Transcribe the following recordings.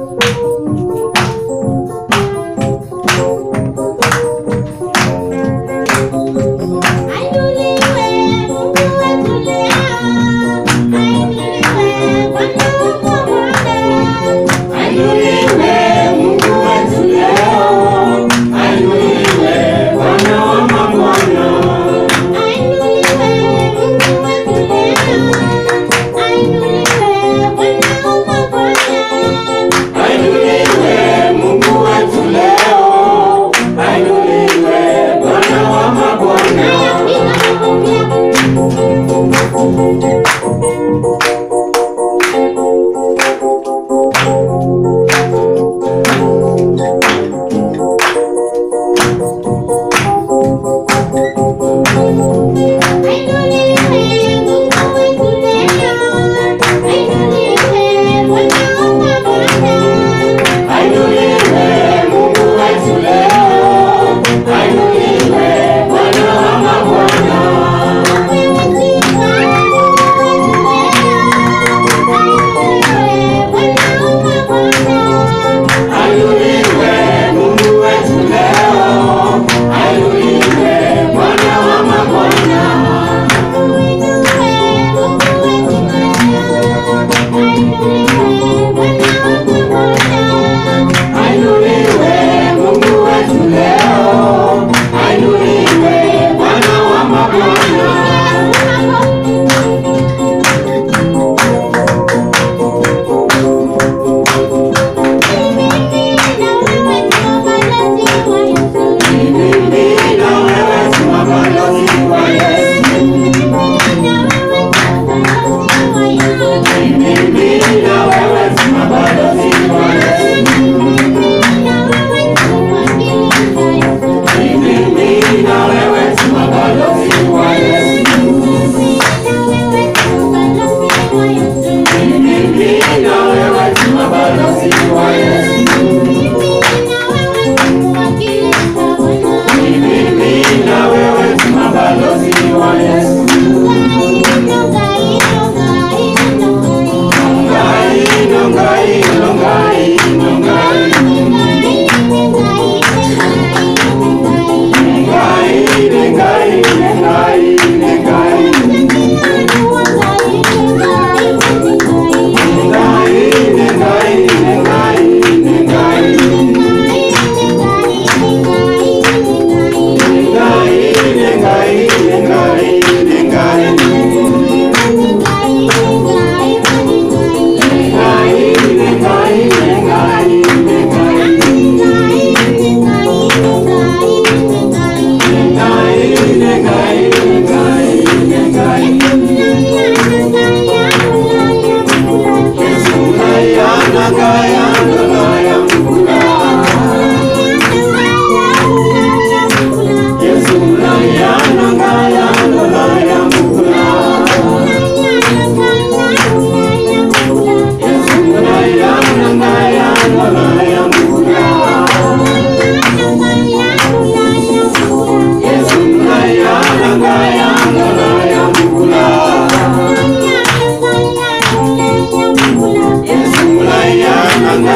Yesu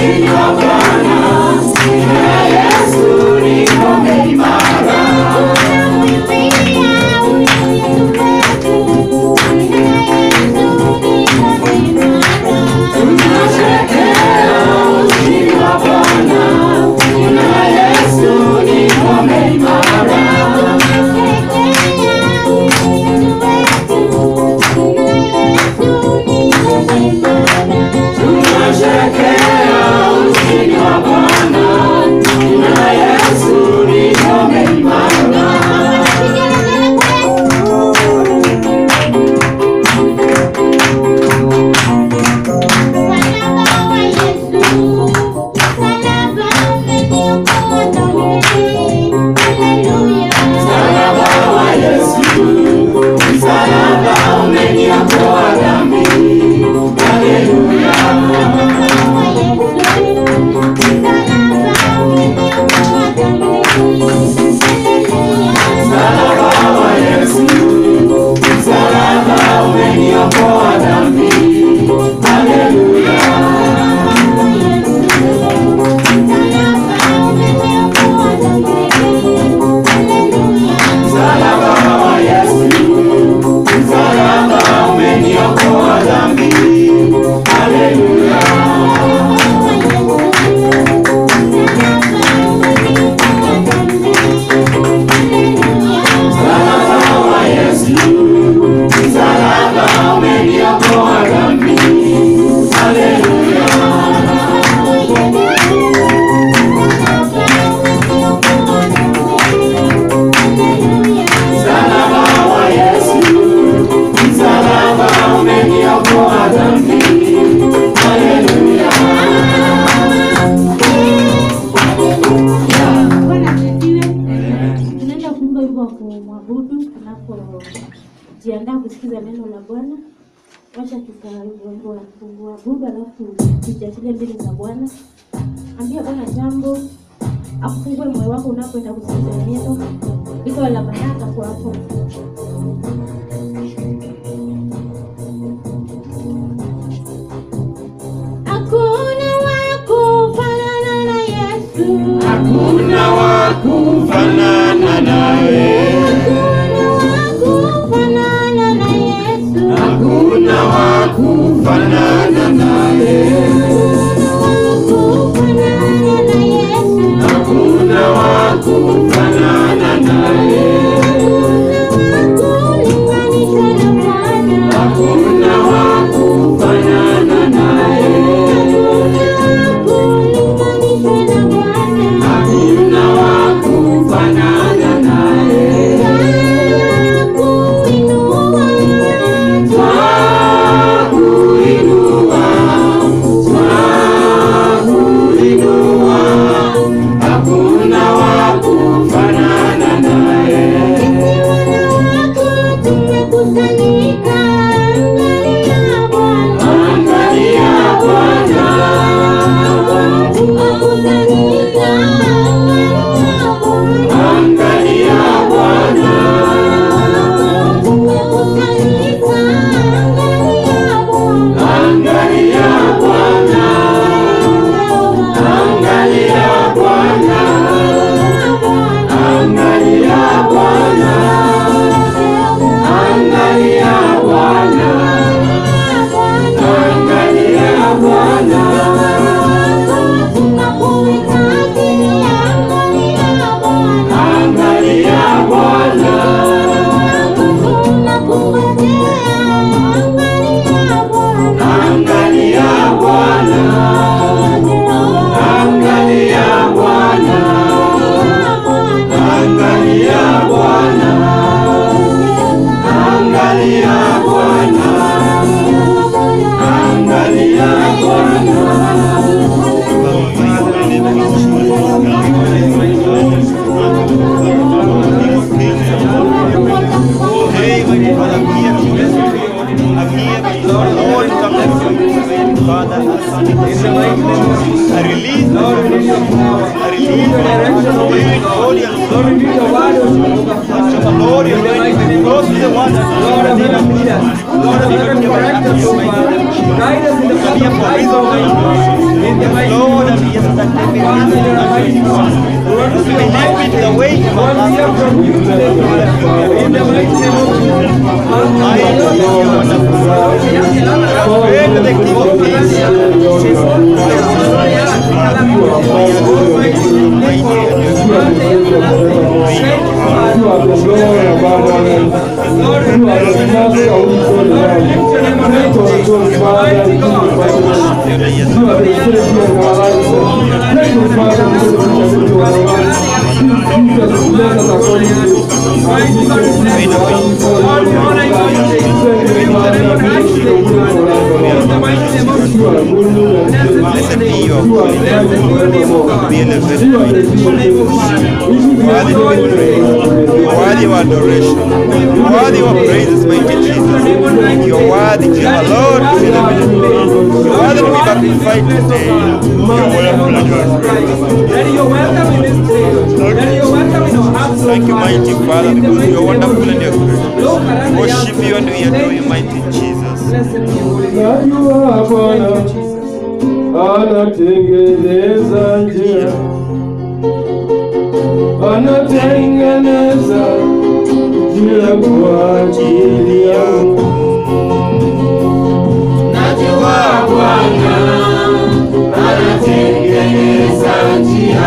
Bwana asifiwe. Tunaenda kuimba wimbo wa kumwabudu tunapojiandaa kusikiza neno la Bwana. Wacha tukaimba wimbo wa kumwabudu alafu tujiachilie mbele za Bwana. Ambia Bwana jambo, afungue moyo wako unapoenda kusikiza neno. Liko la baraka kwa hapo. Hakuna wa kufanana na Yesu. Hakuna wa kufanana naye, hakuna wa kufanana naye, hakuna wa kufanana naye, hakuna wa kufanana naye, hakuna wa kufanana naye. Twakuinua, twakuinua, hakuna wa kufanana naye. Angalia Bwana, angalia Bwana, angalia Bwana, angalia Bwana, angalia Bwana, angalia Bwana, angalia Bwana. Angalia Bwana, angalia Bwana, angalia Bwana, angalia Bwana, we need your power. We need your direction, oh my God. Lord, we need your word, oh Jehovah. Lord, you're going to be close to the ones Lord of heaven, lead us. Lord of heaven, correct us, oh Father. Guide us in the path of life, oh my God. In the mighty Lord, name and of yes, that may be Father, you're a mighty God. Lord, we may not be the way you Lord, we hear from you today, Father. In the mighty name of Jesus. I am your wonderful Lord. Pray to the King of Kings. Blessed be your holy name. Be elevated. Worthy to be praised. Worthy of adoration. Worthy of praises, mighty Jesus. You're worthy, Jehovah Lord, to be elevated. You're worthy to be magnified today. You're wonderful and you're Daddy, you're welcome in this day. Daddy, you're welcome in our hearts, oh Thank you, Father. mighty Father, In the because mighty you're name of wonderful and you're Jesus. great. Lord, I am Worship you and we adore Thank you, mighty Jesus. Blessed be your holy name. Najua Bwana Thank you, Jesus. anatengeneza njia, anatengeneza njia kwa ajili yangu. Najua Bwana anatengeneza njia,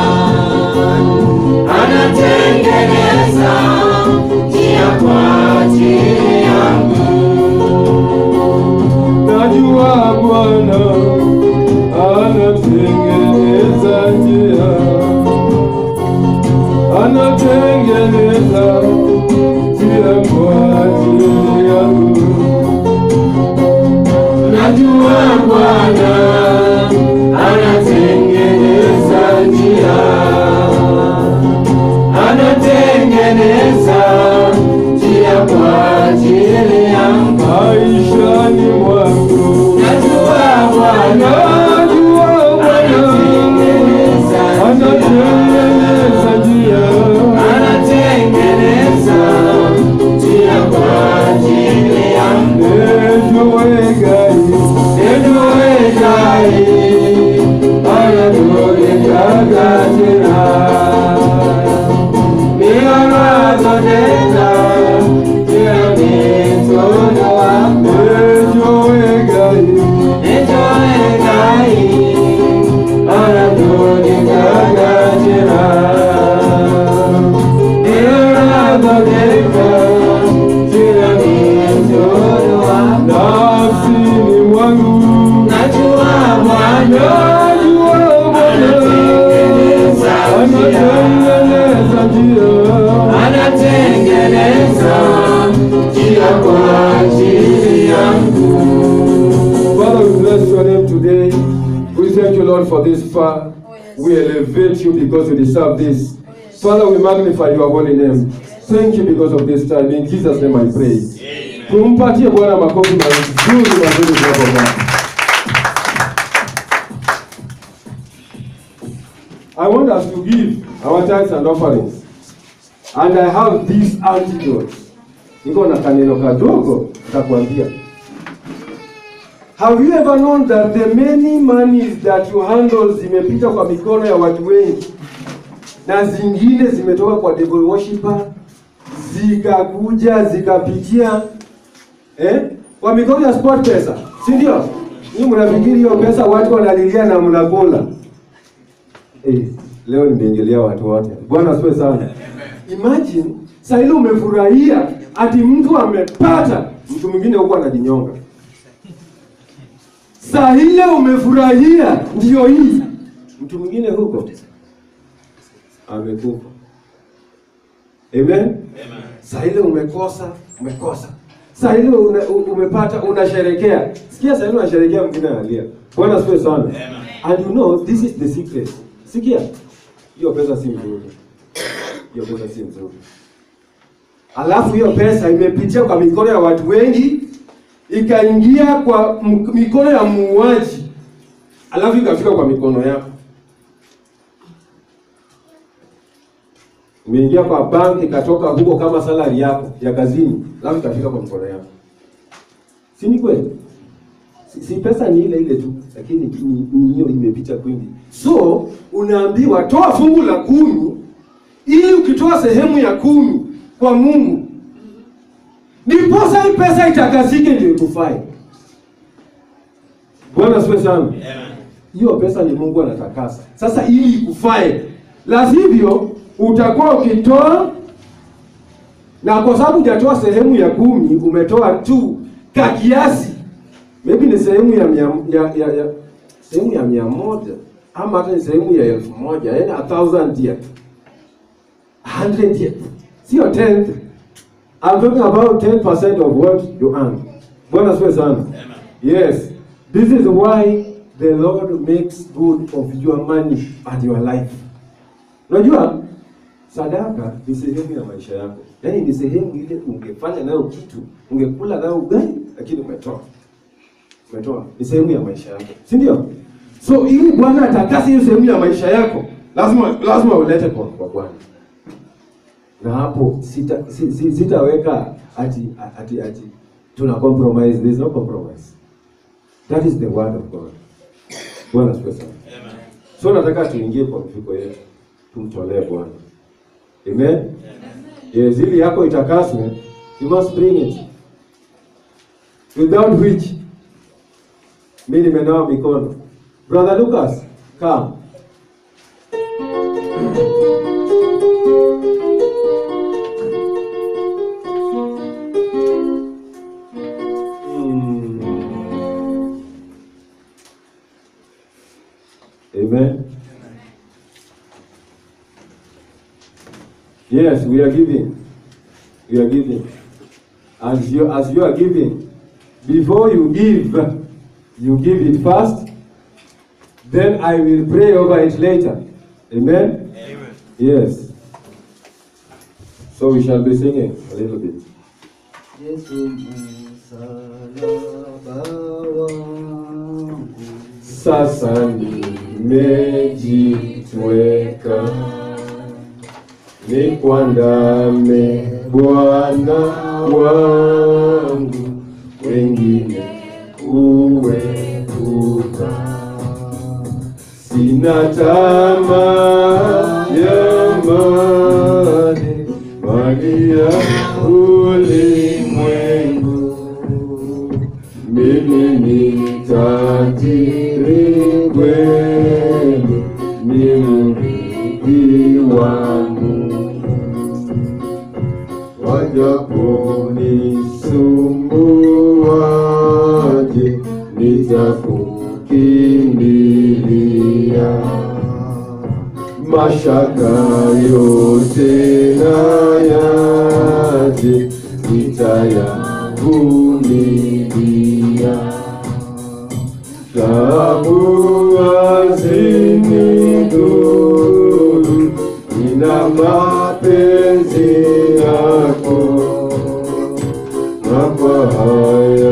anatengeneza njia kwa ajili yangu. Najua Bwana anatengeneza njia, anatengeneza njia kwa ajili yangu. Najua Bwana anatengeneza njia, anatengeneza njia kwa ajili yangu maishani mwangu. Najua Bwana, najua Bwana anatengeneza njia, anatengeneza njia kwa ajili yangu. Ejoe gai, ejoe gai, anatoleka tena. Mianazonena, kila mitono wako. Ejoe gai, ejoe gai, anatoleka tena. Mianazonena, kila mitono wako. Nafsini mwangu, najua Bwana, najua Bwana anatengeneza njia, anatengeneza njia kwa ajili yangu. Father, we bless your name today. We thank you, Lord, for this far. We elevate you because you deserve this. Father, we magnify your holy name. Thank you because of this time. In Jesus' name I pray. Tumpatie Bwana makofi mazuri mazuri tunapokaa. I want us to give our tithes and offerings. And I have these antidotes. Niko na kaneno kadogo nitakwambia. Have you ever known that the many monies that you handle zimepita kwa mikono ya watu wengi na zingine zimetoka kwa devil worshiper zikakuja zikapitia eh, kwa mikono ya sport pesa, si ndio? Ni mnafikiri hiyo pesa watu wanalilia na mnakula Eh, leo nimeingilia watu wote. Bwana asifiwe sana. Imagine saa ile umefurahia ati mtu amepata, mtu mwingine huko anajinyonga. Saa ile umefurahia ndio hii, mtu mwingine huko amekufa. Amen. Saa ile umekosa, umekosa. Saa ile una, u- umepata unasherekea. Sikia saa ile unasherekea mwingine analia. Bwana asifiwe sana. And you know this is the secret. Sikia. Hiyo pesa si nzuri. Hiyo pesa si nzuri. Alafu hiyo pesa imepitia kwa mikono ya watu wengi ikaingia kwa m- mikono ya muuaji. Alafu ikafika kwa mikono yako. Umeingia kwa bank ikatoka huko kama salary yako ya kazini, alafu ikafika kwa mkono yako, si ni kweli? Si, si pesa ni ile ile tu, lakini ni- ni hiyo imepita kwingi. So unaambiwa toa fungu la kumi, ili ukitoa sehemu ya kumi kwa Mungu, ndiposa hii pesa itakasike, ndio ikufae. Bwana asifiwe sana. Hiyo pesa ni Mungu anatakasa. Sasa ili ikufae, la sivyo utakuwa ukitoa na kwa sababu hujatoa sehemu ya kumi, umetoa tu ka kiasi, maybe ni sehemu ya mia, ya, ya, ya sehemu ya mia moja ama hata ni sehemu ya elfu moja yani a thousand yet, a hundred yet, sio tenth. I'm talking about 10% of what you earn. Bwana asifiwe sana. Yes. This is why the Lord makes good of your money and your life. Unajua sadaka ni sehemu ya maisha yako, yaani ni sehemu ile ungefanya nayo kitu, ungekula nayo ugali, lakini umetoa, umetoa, ni sehemu ya maisha yako, si ndio? So ili Bwana atakase hiyo sehemu ya maisha yako, lazima lazima ulete kwa kwa Bwana, na hapo sita si, si, sitaweka ati ati ati tuna compromise. There is no compromise. That is the word of God. Bwana asifiwe sana. So nataka tuingie kwa mfuko yetu tumtolee Bwana. Amen. Yes, ili yako itakaswe, you must bring it. Without which mimi nimenawa mikono. Brother Lucas, come. Mm. Amen. Yes, we are giving. We are giving. As you as you are giving, before you give, you give it first. Then I will pray over it later. Amen. Amen. Yes. So we shall be singing a little bit. Yesu msalaba wangu Sasa nimejitweka nikwandame Bwana wangu, wengine uwepuka. Sina tamaa ya mali, mali ya ulimwengu. Mimi ni tajiri kweli, ni mrithi wa Mungu. Wajaponiisumbuaje, nitakukimbilia. Mashaka yote na yaje, nitayavumilia. Tabu hazinidhuru, nina mapenzi yako, na kwa haya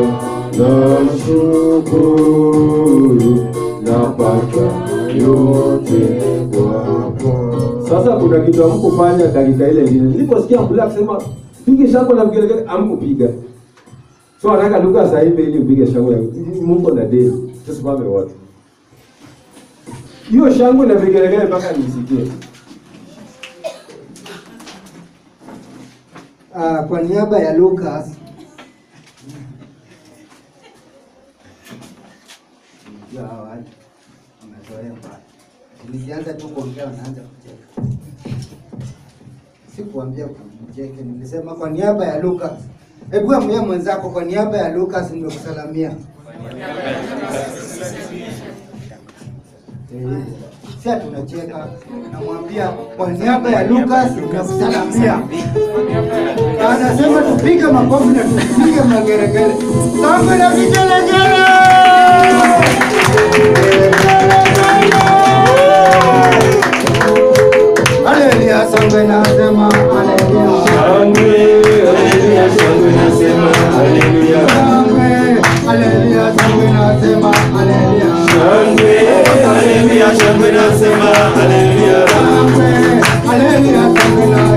nashukuru, napata yote kwako. Sasa kuna kitu hamkufanya dakika ile ingine. Niliposikia mbula akisema pige shangwe na vigelegele, hamkupiga. So nataka Luka saimbe ili upige shangwe. Mungu na deni. Tusimame wote. Hiyo shangwe na vigelegele mpaka nisikie. Ah, kwa niaba ya Lucas Unajua hawa watu wamezoea mbaya. Nilianza tu kuongea wanaanza kucheka. Sikuambia kumcheke, nilisema kwa niaba ya Lucas. Hebu amwambie mwenzako kwa niaba ya Lucas nimekusalamia. Eh, Si tunacheka, namwambia kwa niaba ya Lucas nimekusalamia. Na anasema tupige makofi na tupige mageregere. Sangwe na vigelegele! Haleluya, sangwe nasema haleluya. Shangwe, haleluya, shangwe nasema haleluya. Sangwe, haleluya, sangwe nasema haleluya. Shangwe, haleluya, shangwe nasema haleluya. Sangwe, haleluya, sangwe nasema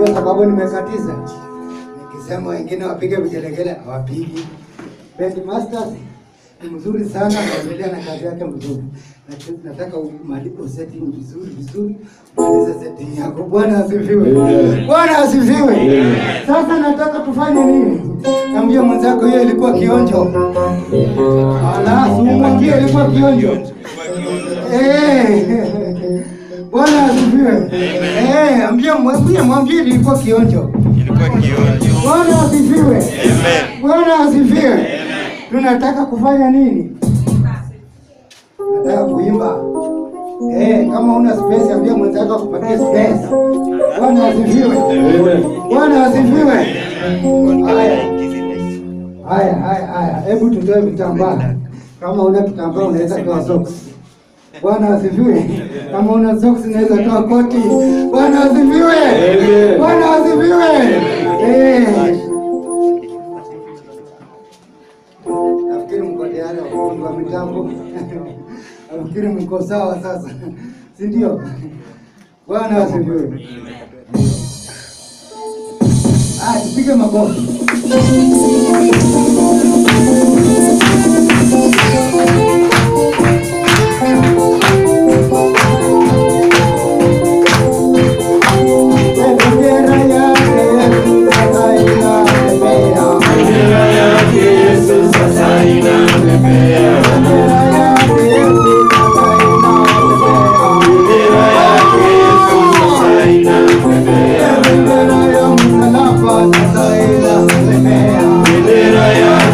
Ndio sababu nimekatiza. Nikisema wengine wapige vigelegele hawapigi. Band Masters ni mzuri sana, anaendelea na kazi yake mzuri. Nat- Nataka umalipo setting vizuri vizuri, maliza setting yako. Bwana asifiwe. Bwana asifiwe. Sasa nataka tufanye nini? Ambia mwenzako hiyo ilikuwa kionjo. Ala, mwambie ilikuwa kionjo. Eh. Bwana asifiwe. Eh, ambia mwambie mwambie ilikuwa kionjo. Ilikuwa kionjo. Bwana asifiwe. Amen. Bwana asifiwe. Tunataka kufanya nini? Tunataka kuimba. Eh, kama una space ambia mwenzako akupatie space. Bwana asifiwe. Bwana asifiwe. Haya. Haya, haya, haya. Hebu tutoe vitambaa. Kama una kitambaa unaweza toa socks. Bwana asifiwe. Kama una socks unaweza toa koti. Bwana asifiwe. Amen. Bwana asifiwe. Eh. Nafikiri mko tayari wafundi wa mitambo. Nafikiri mko sawa sasa, si ndio? Bwana asifiwe. Ah, tupige makofi. Bendera yake Yesu sasa inapepea. Bendera yake Yesu sasa inapepea. Bendera ya msalaba sasa inapepea. Bendera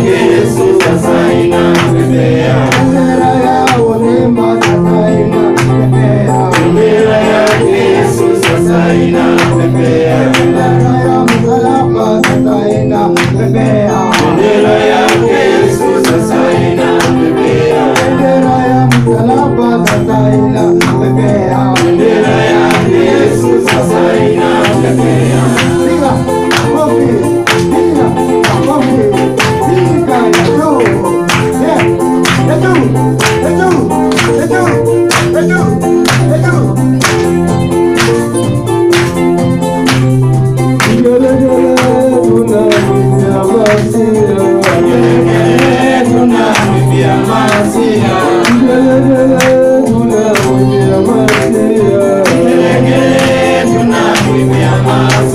ya uzima sasa inapepea. Bendera ya msalaba sasa inapepea. Bendera ya msalaba sasa inapepea. Piga makofi, piga makofi, piga ya juu. Yeah, ya juu, ya juu, ya juu, ya juu, ya juu. Tunamwimbia Masia.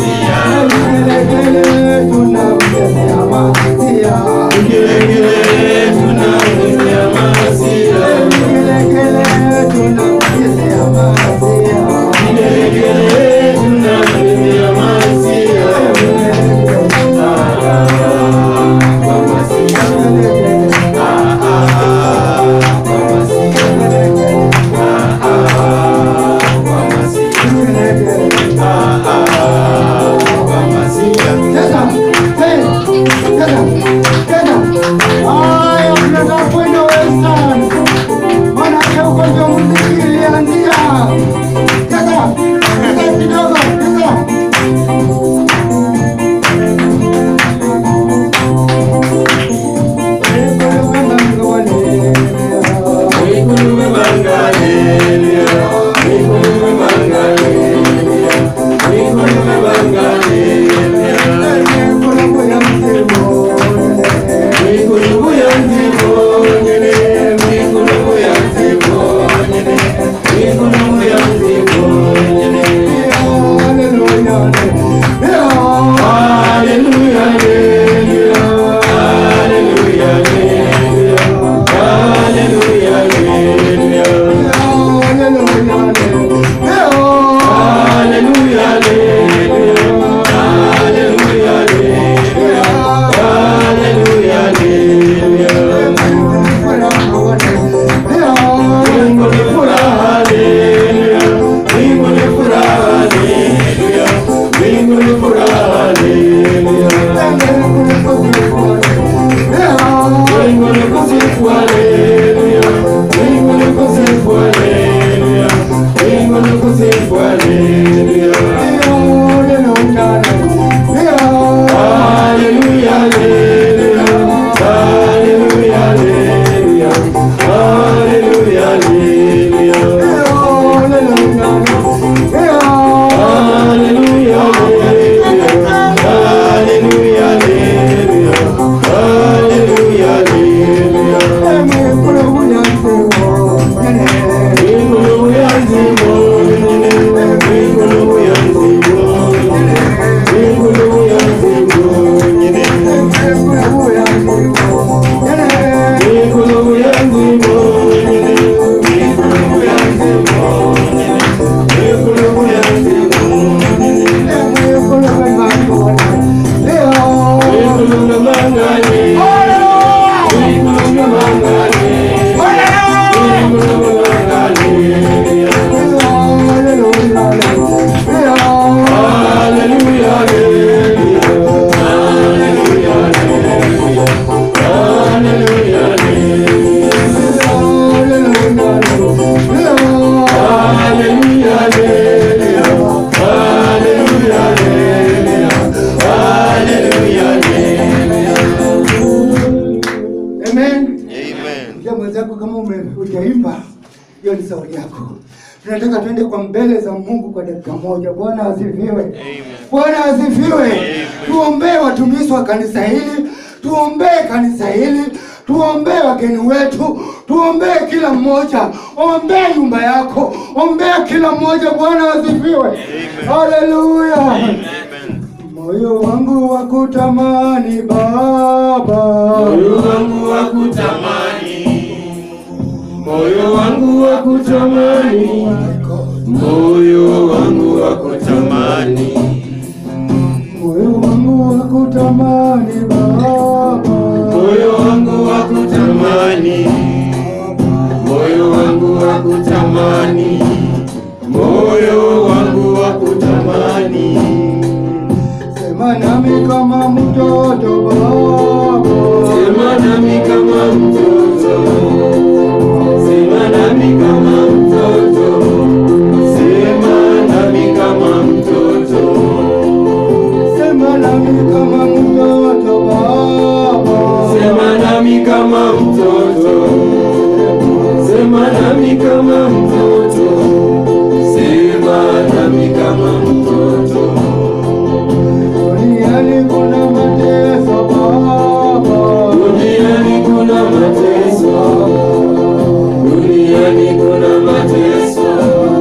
tunataka tuende kwa mbele za Mungu kwa dakika moja. Bwana asifiwe. Bwana asifiwe. Tuombee watumishi wa kanisa hili, tuombee kanisa hili, tuombee wageni wetu, tuombee kila mmoja, ombee nyumba yako, ombea kila mmoja. Bwana asifiwe. Haleluya. Moyo wangu wa kutamani Baba, Moyo wangu wa kutamani, moyo wangu wa kutamani, moyo wangu wa kutamani, moyo wangu wa kutamani Baba, moyo wangu wa kutamani, moyo wangu wa kutamani, moyo wangu wa kutamani. sema nami kama mtoto Baba, Sema nami kama mtoto, sema nami kama mtoto, sema nami kama mtoto, sema nami kama mtoto Baba, sema nami kama mtoto, sema nami kama mtoto, sema nami kama mtoto. duniani kuna mateso Baba, Duniani kuna mateso, duniani kuna mateso,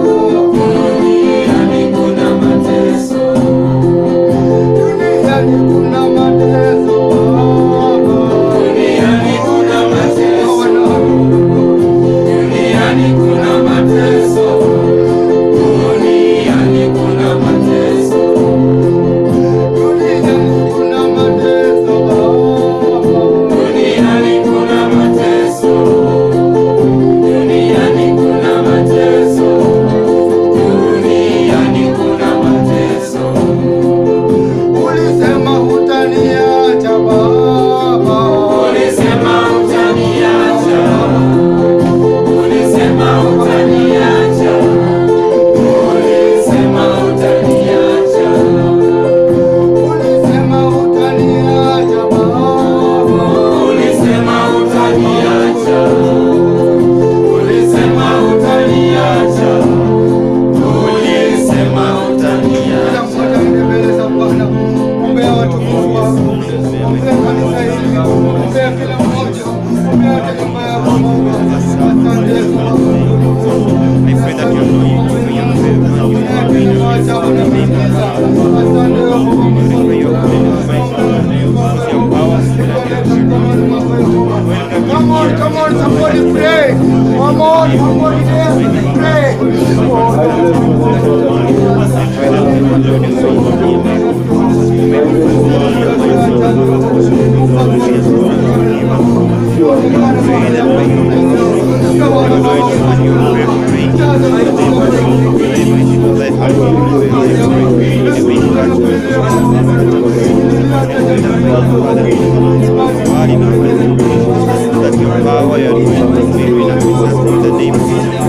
duniani kuna mateso, duniani kuna mateso Baba, duniani kuna mateso, duniani kuna mateso, duniani kuna mateso, duniani kuna mateso Baba. duniani kuna mateso, duniani kuna mateso, duniani kuna mateso. Ulisema hutaniacha Baba, Ulisema utaniacha, ulisema utaniacha, ulisema utaniacha, ulisema hutaniacha Baba, ulisema utaniacha, ulisema utaniacha, ulisema kila utaniacha. mmoja aende mbele za Bwana, ombea watukufu wako, ombea kanisa hili, ombea kila mmoja, ombea hata nyumba yako Mungu. Asante Yesu Mungu. I pray that your anointing will be available and you Ombea will be kila mmoja unamsikiza. Asante Yesu Mungu. Pray your holiness, my God. Your power, Spirit of God. Come on, come on, somebody pray. Come on, somebody dance, pray. That your power, your anointing may be in our midst in the name of Jesus.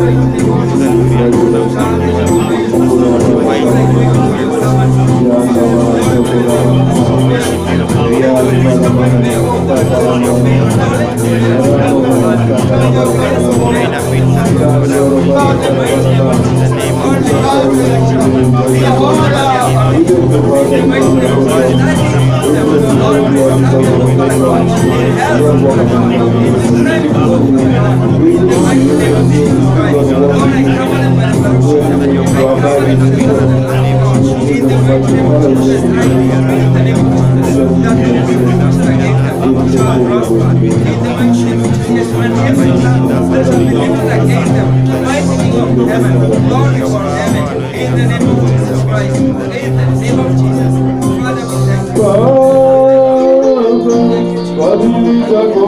Fadhili zako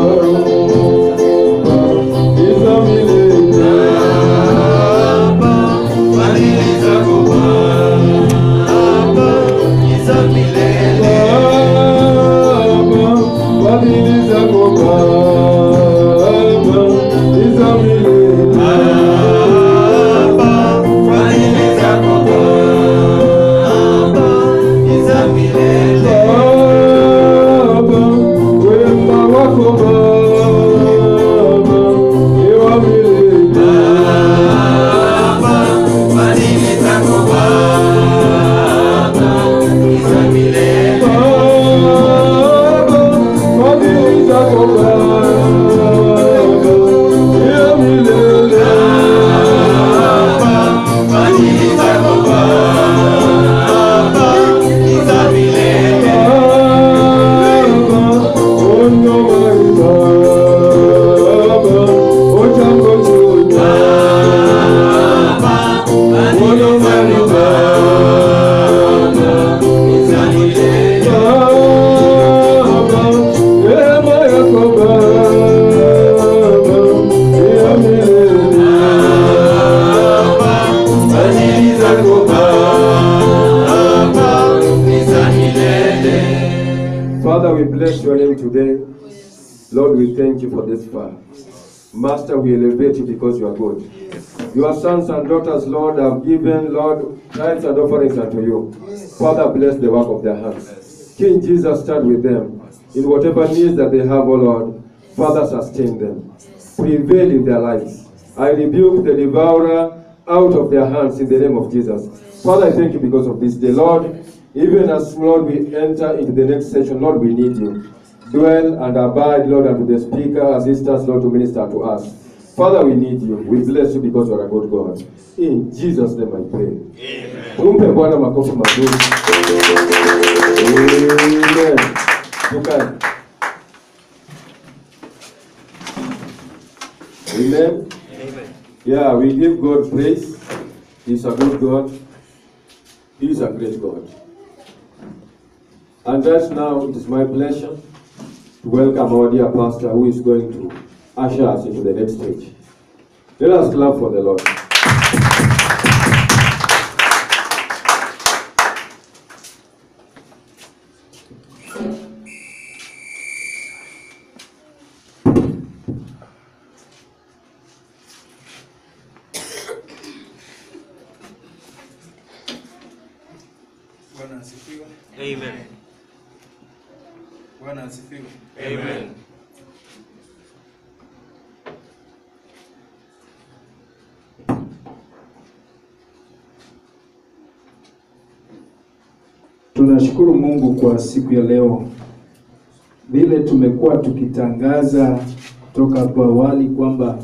Baba, za milele. Fadhili zako Baba, za milele. Baba, fadhili zako Baba, za milele. Baba, fadhili zako Baba, za milele. Baba, wema wako Baba, ni wa milele. Baba, Father, we bless your name today. Lord, we thank you for this far. Master, we elevate you because you are good. Your sons and daughters, Lord, have given, Lord, tithes and offerings unto you. Father, bless the work of their hands. King Jesus, stand with them. In whatever needs that they have, O Lord, Father, sustain them. Prevail in their lives. I rebuke the devourer out of their hands in the name of Jesus. Father, I thank you because of this day. Lord, even as, Lord, we enter into the next session, Lord, we need you. Dwell and abide, Lord, unto the speaker, assistants, Lord, to minister to us. Father, we need you. We bless you because you are a good God. In Jesus' name I pray. Amen. Tumpe Bwana makofi mazuri. Amen. Tukae. Amen. Yeah, we give God praise. He's a good God. He's a great God. And right now, it is my pleasure to welcome our dear pastor who is going to usher us into the next stage. Let us clap for the Lord. Bwana asifiwe. Amen. Bwana asifiwe. Amen. Tunashukuru Mungu kwa siku ya leo, vile tumekuwa tukitangaza kutoka hapo awali kwamba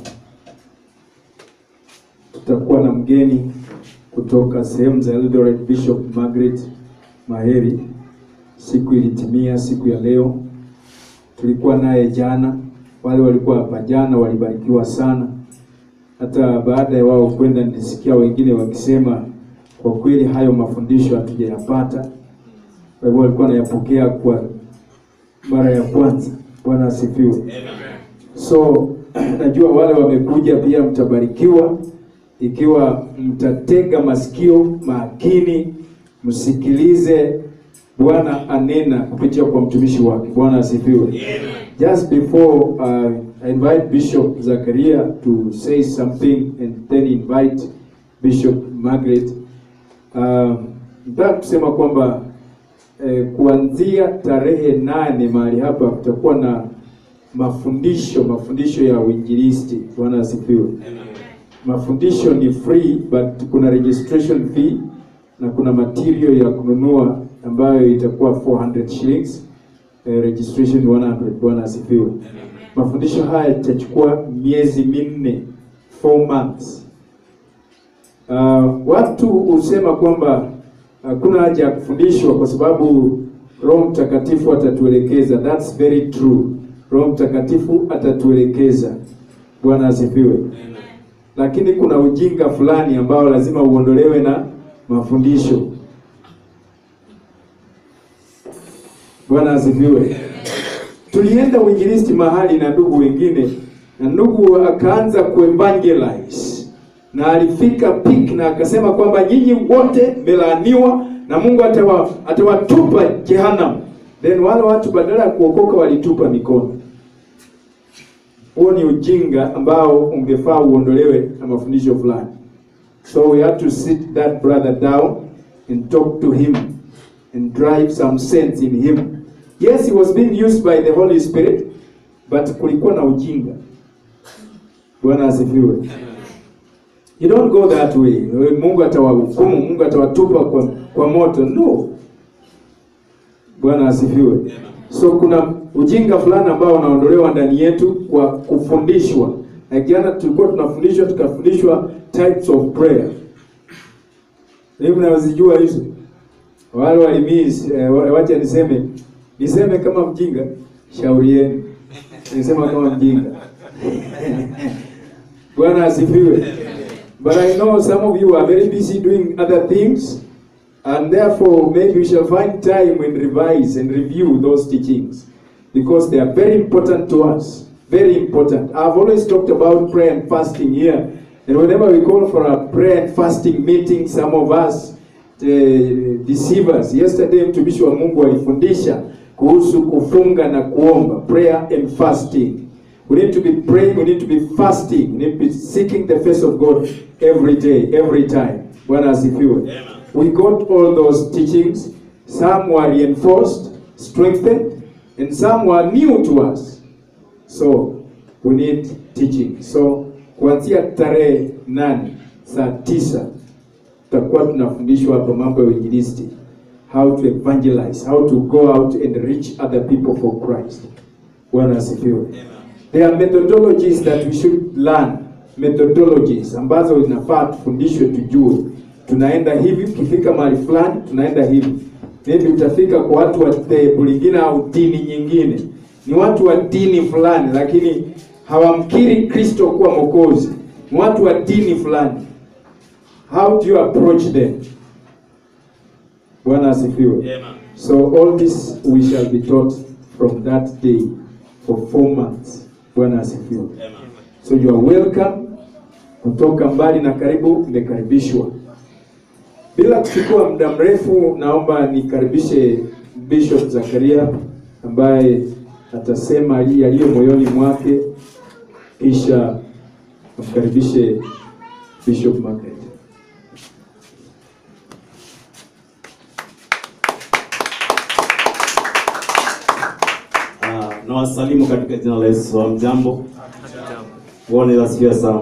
tutakuwa na mgeni kutoka sehemu za Eldoret, Bishop Margaret Maheri. Siku ilitimia siku ya leo, tulikuwa naye jana. Wale walikuwa hapa jana walibarikiwa sana, hata baada ya wao kwenda, nilisikia wengine wakisema kwa kweli hayo mafundisho hatujayapata. Kwa hivyo walikuwa wanayapokea kwa mara ya kwanza. Bwana asifiwe. So najua wale wamekuja pia mtabarikiwa ikiwa mtatega masikio makini, msikilize Bwana anena kupitia kwa mtumishi wake. Bwana asifiwe. Just before uh, I invite Bishop Zakaria to say something and then invite Bishop Margaret uh, nataka kusema kwamba eh, kuanzia tarehe nane mahali hapa kutakuwa na mafundisho mafundisho ya uinjilisti. Bwana asifiwe. Mafundisho ni free but kuna registration fee na kuna material ya kununua ambayo itakuwa 400 shillings. Eh, registration 100. Bwana asifiwe. Mafundisho haya yatachukua miezi minne, 4 months. Uh, watu husema kwamba hakuna haja ya kufundishwa kwa sababu Roho Mtakatifu atatuelekeza. That's very true. Roho Mtakatifu atatuelekeza. Bwana asifiwe. Lakini kuna ujinga fulani ambao lazima uondolewe na mafundisho. Bwana asifiwe. Tulienda uinjilisti mahali na ndugu wengine, na ndugu akaanza kuevangelize na alifika peak na akasema kwamba nyinyi wote mmelaaniwa na Mungu atawa atawatupa jehanamu. Then wale watu badala ya kuokoka walitupa mikono. Huo ni ujinga ambao ungefaa uondolewe na mafundisho fulani. So we have to sit that brother down and talk to him and drive some sense in him. Yes, he was being used by the Holy Spirit, but kulikuwa na ujinga. Bwana asifiwe. You don't go that way. Mungu atawahukumu, Mungu atawatupa kwa, kwa moto. No. Bwana asifiwe. So kuna ujinga fulani ambao unaondolewa ndani yetu kwa kufundishwa. Na jana tulikuwa tunafundishwa tukafundishwa types of prayer. Hivi mnazijua hizo? Wale walimiss eh, wacha niseme niseme kama mjinga, shauri yenu. Nisema kama mjinga. Bwana asifiwe. But I know some of you are very busy doing other things, and therefore maybe we shall find time and revise and review those teachings because they are very important to us. Very important. I've always talked about prayer and fasting here, and whenever we call for a prayer and fasting meeting, some of us uh, deceivers. Yesterday mtumishi wa Mungu alifundisha kuhusu kufunga na kuomba, prayer and fasting. We need to be praying, we need to be fasting, we need to be seeking the face of God every day, every time. Bwana asifiwe. We got all those teachings. Some were reinforced, strengthened, and some were new to us. So we need teaching. So kuanzia tarehe nane saa tisa tutakuwa tunafundishwa hapa mambo ya uinjilisti, how to evangelize, how to go out and reach other people for Christ. Bwana asifiwe. There are methodologies that we should learn, methodologies ambazo inafaa tufundishwe, tujue tunaenda hivi, ukifika mahali fulani tunaenda hivi. Maybe utafika kwa watu wa dhehebu lingine au dini nyingine, ni watu wa dini fulani, lakini hawamkiri Kristo kuwa Mwokozi, ni watu wa dini fulani. How do you approach them? Bwana asifiwe. So all this we shall be taught from that day for four months. Bwana asifiwe. So you are welcome. Kutoka mbali na karibu, umekaribishwa. Bila kuchukua muda mrefu, naomba nikaribishe Bishop Zakaria ambaye atasema ali- yaliyo moyoni mwake, kisha amkaribishe Bishop Margaret. Ah, na wasalimu katika jina la Yesu. Hamjambo? Bwana asifiwe sana.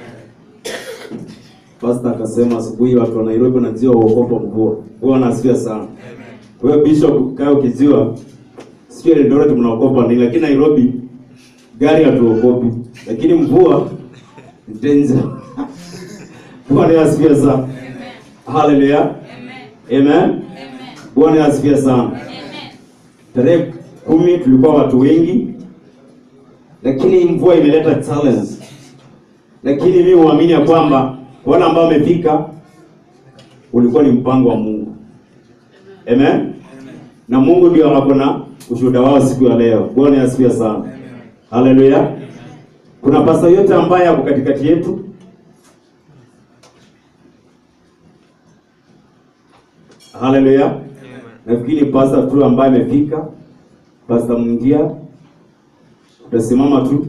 Pastor akasema asubuhi watu wa Nairobi wanajua uokopa mvua. Bwana asifiwe sana. Kwa hiyo Bishop kaya ukijua sio Eldoret mnaokopa nini, lakini Nairobi gari hatuokopi, lakini mvua ni danger. Bwana asifiwe sana. Haleluya. Amen. Bwana asifiwe sana. Tarehe kumi tulikuwa watu wengi, lakini mvua imeleta challenge. Lakini mimi huamini ya kwamba wale ambao wamefika ulikuwa ni mpango wa Mungu. Amen. Na Mungu ndio ako na ushuhuda wao siku ya leo. Bwana asifiwe sana. Haleluya. Kuna pasta yote ambaye ako katikati yetu Haleluya. Nafikiri pasta tu ambaye amefika, pasta Mungia, utasimama tu.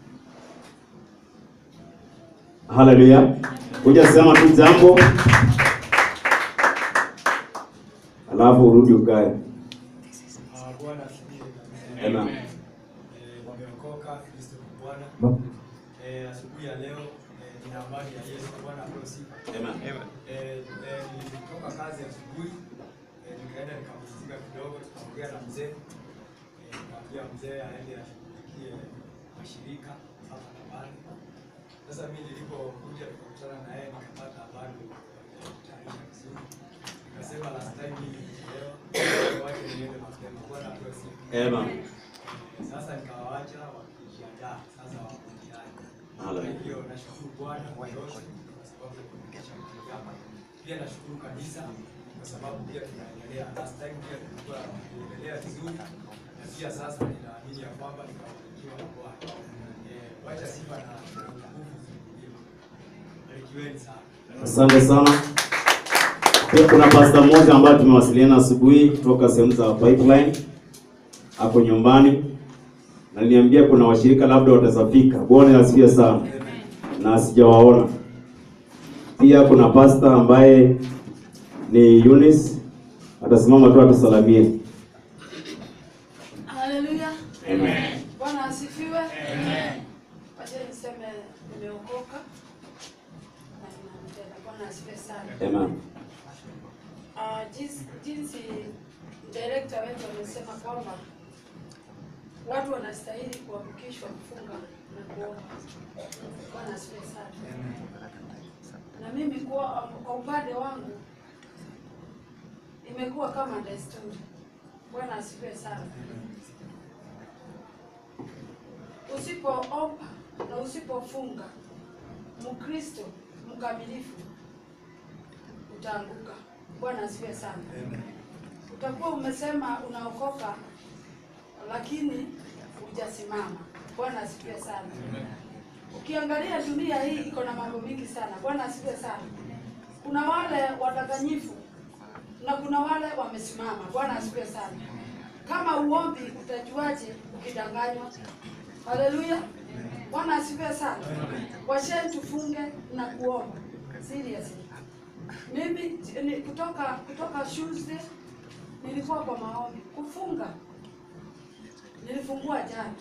Haleluya. Kuja sema tu jambo, alafu urudi ukae. Ah, Bwana asifiwe. Amen. Eh, wameokoka Kristo ni Bwana. Eh, asubuhi ya leo eh, nina amani ya Yesu. Bwana apewe sifa. Amen. Eh, eh, nilitoka kazi asubuhi eh, nikaenda nikapumzika kidogo, tukaongea na mzee eh, nikamwambia mzee aende ashughulikie mashirika hapa na pale. Sasa mimi nilipokuja tukakutana na yeye nikapata habari ya kutayarisha vizuri, nikasema last time hii leo wache niende mapema. Bwana apewe sifa. Amen. Sasa nikawaacha wakijiandaa sasa wako njiani. Kwa Hallelujah. hivyo nashukuru Bwana kwa yote kwa sababu ya kunikisha mahali hapa. Pia nashukuru kanisa kwa sababu pia tunaendelea. Last time pia tulikuwa tunaendelea vizuri na pia sasa ninaamini ya kwamba nikafanikiwa na Bwana. Eh, wacha sifa na nguvu zirudie. Barikiweni sana. Asante sana. Pia kuna pasta mmoja ambaye tumewasiliana asubuhi kutoka sehemu za pipeline, ako nyumbani na niambia kuna washirika labda watazafika. Bwana asifiwe sana, na sijawaona. Pia kuna pasta ambaye ni Eunice, atasimama tu atusalamie. Haleluya. Amen. Bwana asifiwe. Amen. Wacha niseme nimeokoka na ninampenda. Bwana asifiwe sana. Amen. Ah, jinsi, jinsi director wetu amesema kwamba watu wanastahili kuamkishwa kufunga na kuomba. Bwana asifiwe sana. Na mimi kwa, kwa upande wangu imekuwa kama desturi. Bwana asifiwe sana. Usipoomba na usipofunga, Mkristo mkamilifu utaanguka. Bwana asifiwe sana. Utakuwa umesema unaokoka, lakini hujasimama. Bwana asifiwe sana. Ukiangalia dunia hii iko na mambo mingi sana. Bwana asifiwe sana. Kuna wale wadanganyifu na kuna wale wamesimama. Bwana asifiwe sana. kama uombi utajuaje ukidanganywa? Haleluya, Bwana asifiwe sana. Washeni tufunge na kuomba seriously. Mimi ni kutoka kutoka Tuesday nilikuwa kwa maombi kufunga, nilifungua jana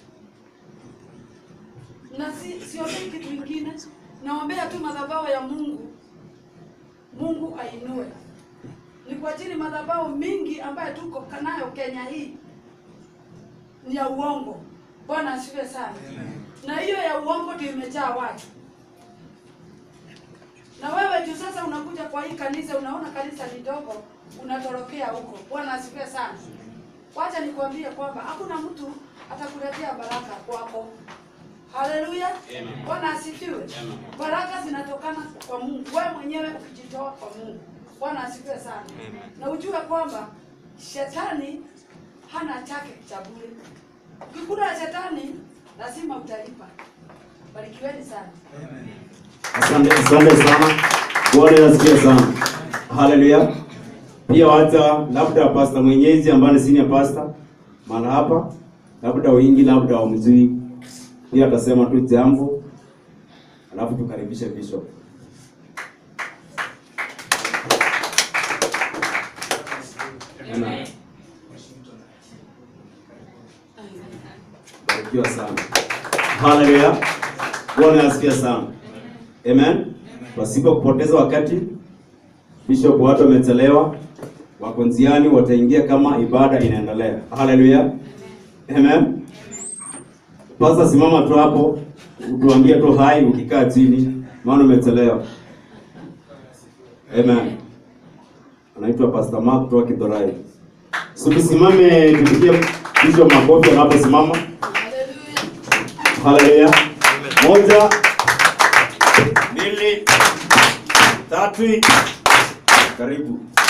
na si siombei kitu kingine, naombea tu madhabahu ya Mungu, Mungu ainue. Ni kwa ajili madhabahu mingi ambayo tuko nayo Kenya hii ni ya uongo. Bwana asifiwe sana. Na hiyo ya uongo ndio imejaa watu. Na wewe juu sasa unakuja kwa hii kanisa, unaona kanisa ni dogo, unatorokea huko. Bwana asifiwe sana. Wacha nikwambie kwamba hakuna mtu atakuletea baraka kwako. Haleluya. Bwana asifiwe. Baraka zinatokana kwa Mungu. Wewe mwenyewe ukijitoa kwa Mungu. Bwana asifiwe sana. Na ujue kwamba shetani hana chake cha bure. Ukikula shetani lazima utalipa. Barikiweni sana. Asante, asante sana. Bwana nasikia sana. Haleluya. Pia hata labda pasta mwenyezi ambaye ni senior pastor maana hapa labda wingi labda wamjui pia atasema tu jambo alafu tukaribishe bishop. Amen. Barikiwa sana. Haleluya. Bwana asifiwe sana. Amen. Pasipo kupoteza wakati, Bishop watu wamechelewa, wako njiani, wataingia kama ibada inaendelea. Haleluya. Amen. Pasa simama tu hapo, utuambie tu hai ukikaa chini, maana umechelewa. Amen. Anaitwa Pastor Mark kutoka Kidhorai. So tusimame tupigie Bishop makofi anaposimama. Haleluya. Moja, mbili, tatu. Karibu.